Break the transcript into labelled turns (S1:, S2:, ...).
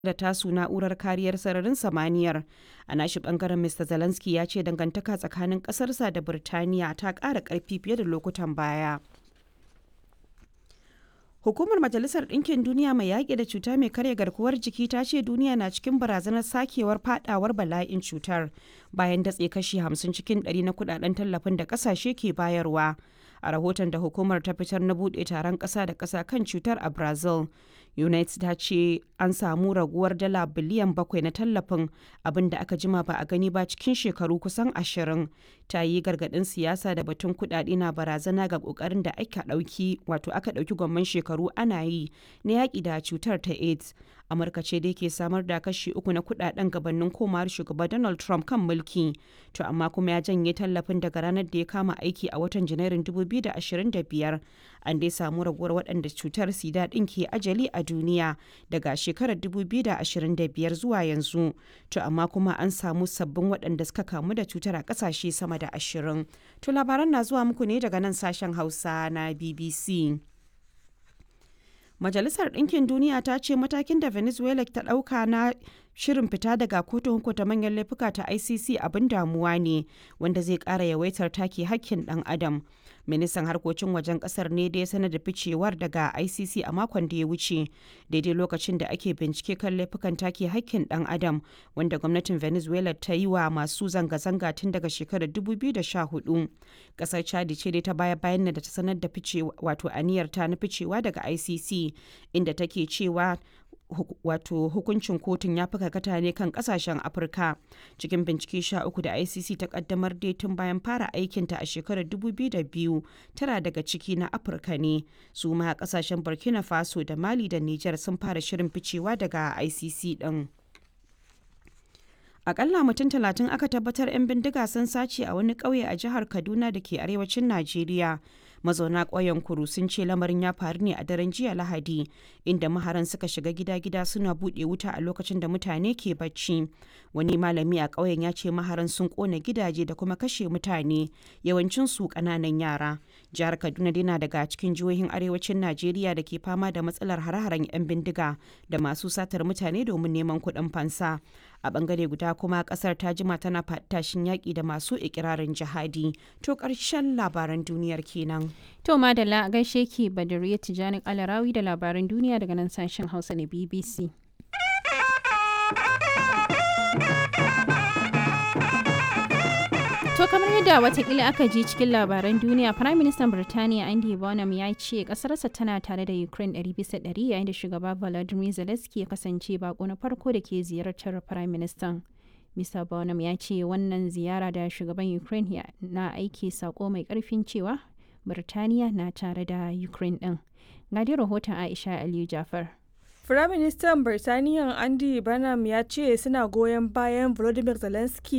S1: da tasu na'urar kariyar sararin samaniyar a nashi bangaren mr zelensky ya ce dangantaka tsakanin kasarsa da birtaniya ta ƙara ƙarfi fiye da lokutan baya Hukumar Majalisar Ɗinkin Duniya mai yaƙi da cuta mai karya garkuwar jiki ta ce duniya na cikin barazanar sakewar fadawar bala'in cutar bayan datse kashi 50 cikin 100 na kudaden tallafin da ƙasashe ke bayarwa. A rahoton da hukumar ta fitar na buɗe taron ƙasa da ƙasa kan cutar a Brazil, United ta ce an samu raguwar dala biliyan bakwai na tallafin abin da aka jima ba a gani ba cikin shekaru kusan ashirin. Ta yi gargaɗin siyasa da batun kuɗaɗe na barazana ga ƙoƙarin da aka ɗauki wato aka ɗauki gwamman shekaru ana yi na yaƙi da cutar ta AIDS. Amurka ce dai ke samar da kashi uku na kuɗaɗen gabanin komawar shugaba Donald Trump kan mulki. To amma kuma ya janye tallafin daga ranar da ya kama aiki a watan Janairun 2025. An dai samu raguwar waɗanda cutar sida ɗin ke ajali a duniya daga shekarar 2025 zuwa yanzu. To amma kuma an samu sabbin waɗanda suka kamu da cutar a ƙasashe sama da ashirin. To labaran na zuwa muku ne daga nan sashen Hausa na BBC. Majalisar Ɗinkin Duniya ta ce matakin da Venezuela ta ɗauka na shirin fita daga kotun hukunta manyan laifuka ta ICC abin damuwa ne wanda zai ƙara yawaitar take hakkin ɗan adam. Ministan harkokin wajen ƙasar ne da ya sanar da ficewar daga ICC a makon da ya wuce daidai lokacin da ake bincike kan laifukan take hakkin ɗan adam wanda gwamnatin Venezuela ta yi wa masu zanga-zanga tun daga shekarar 2014. Ƙasar Chadi ce dai ta baya bayan da ta sanar da ficewa wato aniyar ta na ficewa daga ICC inda take cewa wato hukuncin kotun ya fi karkata ne kan kasashen afirka cikin bincike sha uku da icc ta kaddamar dai tun bayan fara aikinta a shekarar 2002 tara daga ciki na afirka ne su ma kasashen burkina faso da mali da niger sun fara shirin ficewa daga icc din akalla mutum talatin aka tabbatar 'yan bindiga sun sace a wani ƙauye a jihar kaduna da ke arewacin najeriya mazauna ƙauyen kuru sun ce lamarin ya faru ne a daren jiya lahadi inda maharan suka shiga gida-gida suna buɗe wuta a lokacin da mutane ke bacci wani malami a ƙauyen ya ce maharan sun ƙona gidaje da kuma kashe mutane yawancin su ƙananan yara jihar kaduna dai daga cikin jihohin arewacin najeriya da ke fama da matsalar hare-haren 'yan bindiga da masu satar mutane domin neman kuɗin fansa a bangare guda kuma kasar ta jima tana tashin yaƙi da masu ikirarin jihadi to ƙarshen labaran duniyar kenan
S2: to madalla gaishe ki badariya tijani alarawi da labaran duniya daga nan sashen hausa na bbc To kamar yadda watakila aka ji cikin labaran duniya, Prime Minister Birtaniya Andy Bonham ya ce kasarsa tana tare da Ukraine 100% yayin da shugaba Volodymyr Zelensky ya kasance bako na farko da ke ziyartar Prime Minister. Mr. Bonham ya ce wannan ziyara da shugaban Ukraine na aiki sako mai karfin cewa Birtaniya na tare da Ukraine din. Ga rahoton Aisha Aliyu Jafar.
S3: Firaministan Birtaniya Andy Burnham ya ce suna goyon bayan Volodymyr Zelensky